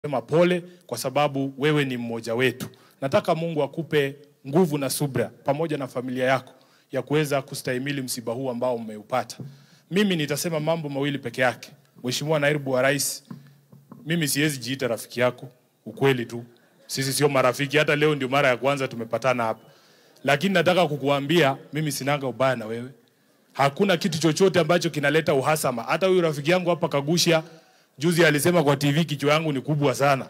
Sema pole kwa sababu wewe ni mmoja wetu. Nataka Mungu akupe nguvu na subra pamoja na familia yako ya kuweza kustahimili msiba huu ambao umeupata. Mimi nitasema mambo mawili peke yake. Mheshimiwa Naibu wa Rais, mimi siwezi jiita rafiki yako, ukweli tu. Sisi sio marafiki, hata leo ndio mara ya kwanza tumepatana hapa. Lakini nataka kukuambia mimi sinanga ubaya na wewe. Hakuna kitu chochote ambacho kinaleta uhasama. Hata huyu rafiki yangu hapa Kagusha juzi alisema kwa TV kichwa yangu ni kubwa sana.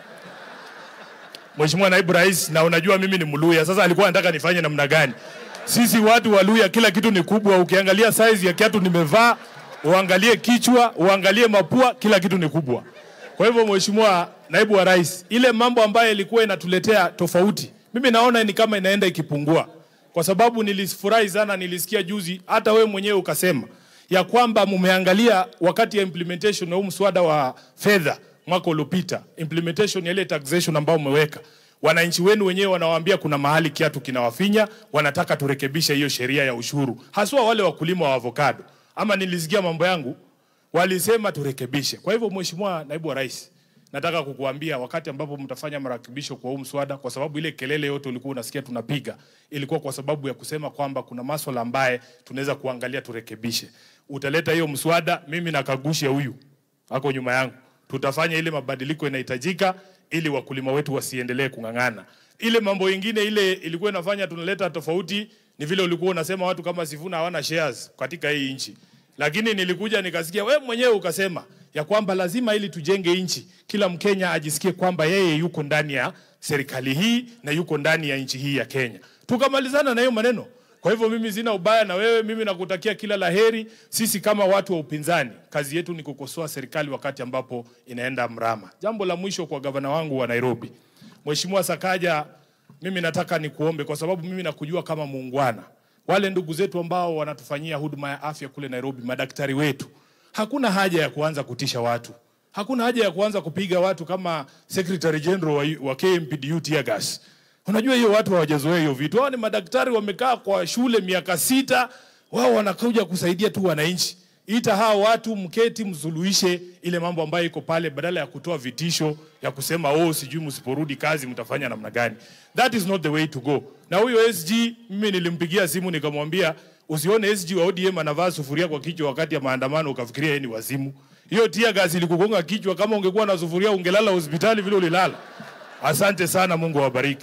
Mheshimiwa Naibu Rais, na unajua mimi ni Mluya. Sasa alikuwa anataka nifanye namna gani? Sisi watu wa Luya kila kitu ni kubwa. Ukiangalia size ya kiatu nimevaa, uangalie kichwa, uangalie mapua, kila kitu ni kubwa. Kwa hivyo Mheshimiwa Naibu wa Rais, ile mambo ambayo ilikuwa inatuletea tofauti, mimi naona ni kama inaenda ikipungua, kwa sababu nilifurahi sana, nilisikia juzi hata wewe mwenyewe ukasema ya kwamba mumeangalia wakati ya implementation ya huu mswada wa fedha mwaka uliopita, implementation ya ile taxation ambayo umeweka, wananchi wenu wenyewe wanawaambia kuna mahali kiatu kinawafinya, wanataka turekebishe hiyo sheria ya ushuru, haswa wale wakulima wa avocado. Ama nilisikia mambo yangu walisema turekebishe. Kwa hivyo, Mheshimiwa Naibu wa Rais, nataka kukuambia wakati ambapo mtafanya marekebisho kwa huu mswada, kwa sababu ile kelele yote ulikuwa unasikia tunapiga ilikuwa kwa sababu ya kusema kwamba kuna maswala ambaye tunaweza kuangalia turekebishe. Utaleta hiyo mswada, mimi na Kagusha huyu ako nyuma yangu, tutafanya ile mabadiliko inahitajika ili wakulima wetu wasiendelee kung'ang'ana. Ile mambo ingine ile ilikuwa inafanya tunaleta tofauti ni vile ulikuwa unasema watu kama Sifuna hawana shares katika hii nchi, lakini nilikuja nikasikia we mwenyewe ukasema ya kwamba lazima ili tujenge nchi, kila Mkenya ajisikie kwamba yeye yuko ndani ya serikali hii na yuko ndani ya nchi hii ya Kenya. Tukamalizana na hiyo maneno. Kwa hivyo mimi sina ubaya na wewe, mimi nakutakia kila laheri. Sisi kama watu wa upinzani, kazi yetu ni kukosoa serikali wakati ambapo inaenda mrama. Jambo la mwisho kwa gavana wangu wa Nairobi, Mheshimiwa Sakaja, mimi nataka nikuombe kwa sababu mimi nakujua kama muungwana. Wale ndugu zetu ambao wanatufanyia huduma ya afya kule Nairobi, madaktari wetu, hakuna haja ya kuanza kutisha watu. Hakuna haja ya kuanza kupiga watu kama Secretary General wa, wa KMPDU tear gas. Unajua hiyo watu hawajazoea hiyo vitu. Hao ni madaktari wamekaa kwa shule miaka sita, wao wanakuja kusaidia tu wananchi. Ita hao watu mketi, msuluhishe ile mambo ambayo iko pale, badala ya kutoa vitisho ya kusema oh, sijui msiporudi kazi mtafanya namna gani. That is not the way to go. Na huyo SG mimi nilimpigia simu nikamwambia, usione SG wa ODM anavaa sufuria kwa kichwa wakati ya maandamano ukafikiria yeye ni wazimu. Hiyo tia gasi ilikugonga kichwa, kama ungekuwa na sufuria ungelala hospitali vile ulilala. Asante sana, Mungu awabariki.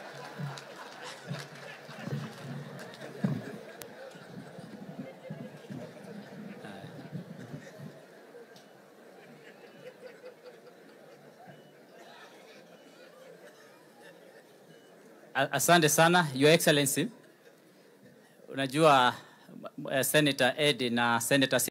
Asante sana Your Excellency. Unajua uh, Senator Ed na Senator